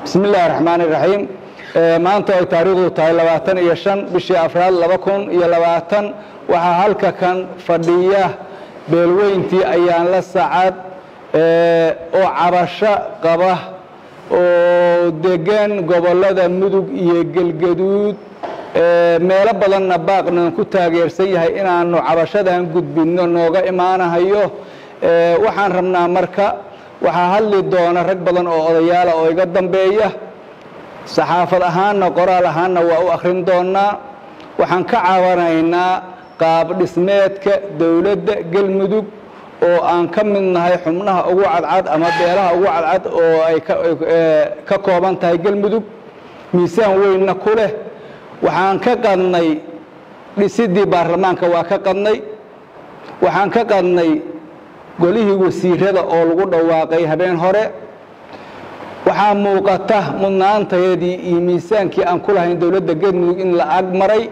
bismi illaahi raxmaani raxiim maanta ay taariikhdu tahay labaatan iyo shan bishii afraad laba kun iyo labaatan waxaa halka kan fadhiya beelweyntii ayaan la sacad oo cabasho qaba oo degan gobollada mudug iyo gelgaduud meelo badanna baaqnan ku taageersan yahay inaanu cabashadan gudbinno nooga imaanahayo waxaan rabnaa marka waxaa hadli doona rag badan oo odayaala oo iga dambeeya saxaafad ahaanna qoraal ahaanna waa u akhrin doonaa waxaan ka cabanaynaa qaab dhismeedka dowladda galmudug oo aan ka mid nahay xubnaha ugu cadcad ama beelaha ugu cadcad oo ay ka kooban tahay galmudug miisaan weynna ku leh waxaan ka qadnay dhisidii baarlamaanka waa ka qadnay waxaan ka qadnay golihii wasiirada oo lagu dhawaaqay habeen hore waxaa muuqata mudnaantayadii iyo miisaankii aan ku lahayn dowladda galmudug in la ag maray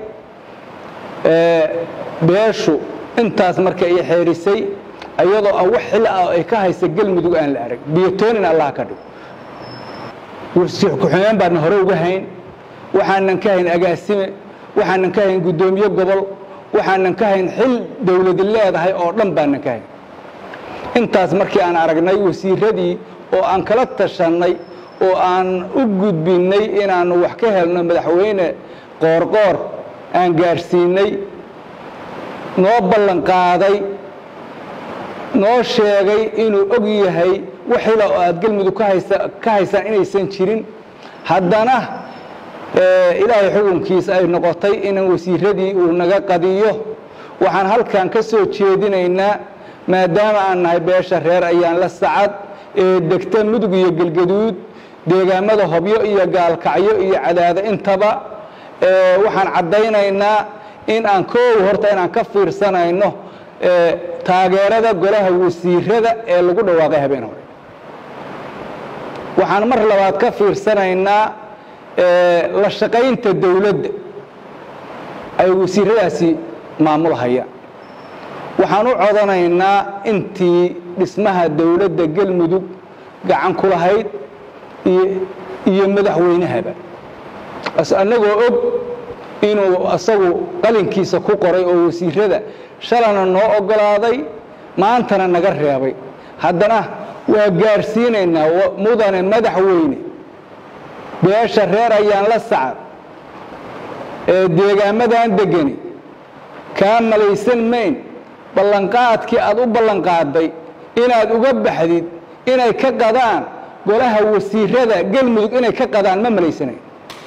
beeshu intaas marka ay xeerisay iyadoo aan wax xil ah ay ka haysa galmudug aan la arag biyotoonin allah ka dhigo ku-xigeen baadna hore uga hayn waxaanan ka hayn agaasime waxaanan ka hayn guddoomiye gobol waxaanan ka hayn xil dowladi leedahay oo dhan baanan ka hayn intaas markii aan aragnay wasiiradii oo aan kala tashannay oo aan u gudbinnay inaannu wax ka helno madaxweyne qoorqoor aan gaadhsiinay noo ballan qaaday noo sheegay inuu og yahay wax xila oo aad galmudug ka haysaan inaysan jirin haddana ilaahay xukunkiisa ay noqotay inan wasiiradii uu naga qadiyo waxaan halkan ka soo jeedinaynaa maadaama aan nahay beesha reer ayaan la sacad ee degta mudug iyo gelgaduud deegaamada hobyo iyo gaalkacyo iyo cadaado intaba waxaan caddaynaynaa in aan koow horta inaan ka fiirsanayno taageerada golaha wasiirada ee lagu dhawaaqay habeen hore waxaan mar labaad ka fiirsanaynaa la shaqaynta dowladda ay wasiiradaasi maamulhayaan waxaan u codanaynaa intii dhismaha dowladda galmudug gacan ku lahayd iyo madaxweynahaba annagoo og inuu asagu qalinkiisa ku qoray oo wasiirada shalana noo oggolaaday maantana naga reebay haddana waa gaadhsiinaynaa mudane madaxweyne beesha reer ayaan la sacad ee deegaamadan degani kaa malaysan mayn ballanqaadkii aad u ballanqaaday inaad uga baxdid inay ka qadaan golaha wasiirada galmudug inay ka qadaan ma malaysanayn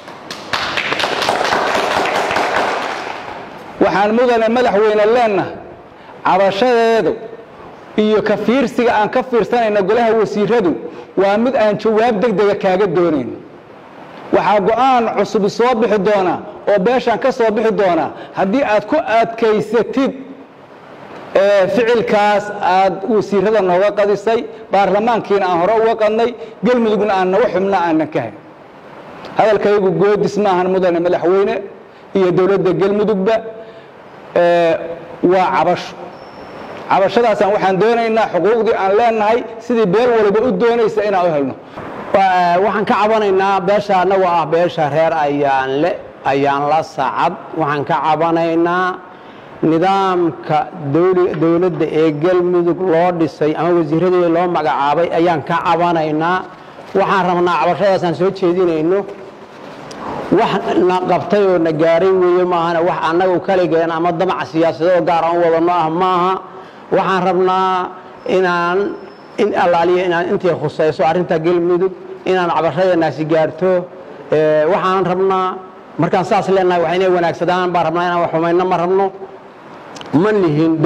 waxaan mudane madaxweyne leennahay cabashadeedu iyo ka fiirsiga aan ka fiirsanayna golaha wasiiradu waa mid aan jawaab deg dega kaaga doonayno waxaa go-aan cusub soo bixi doonaa oo beeshaan ka soo bixi doonaa haddii aad ku adkaysatid ficilkaas aad wasiirada nooga qadisay baarlamaankiina aan hore uga qadnay galmudugna aan naga xubna aanan ka hayn hadalkaygu goodis maahan mudane madaxweyne iyo dowladda galmudugba waa cabasho cabashadaasaan waxaan doonaynaa xuquuqdii aan leenahay sidii beel waliba u doonaysa inaan u helno waxaan ka cabanaynaa beesha annagu ah beesha reer ayaanle ayaan la sacad waxaan ka cabanaynaa nidaamka dowladda ee galmudug loo dhisay ama wasiiradii loo magacaabay ayaan ka cabanaynaa waxaan rabnaa cabashadaasaan soo jeedinayno wax na qabtay oo na gaaray weeye maahana wax annagu kaligeen ama damac siyaasadoo gaar aan u wadano ah maaha waxaan rabnaa inaan in allaaliya inaan intii khusayso arrinta galmudug inaan cabashadeenaasi gaarto waxaan rabnaa markaan saas leenahay wax inay wanaagsadaan baan rabnaa inaan wax xumayno ma rabno ma lihin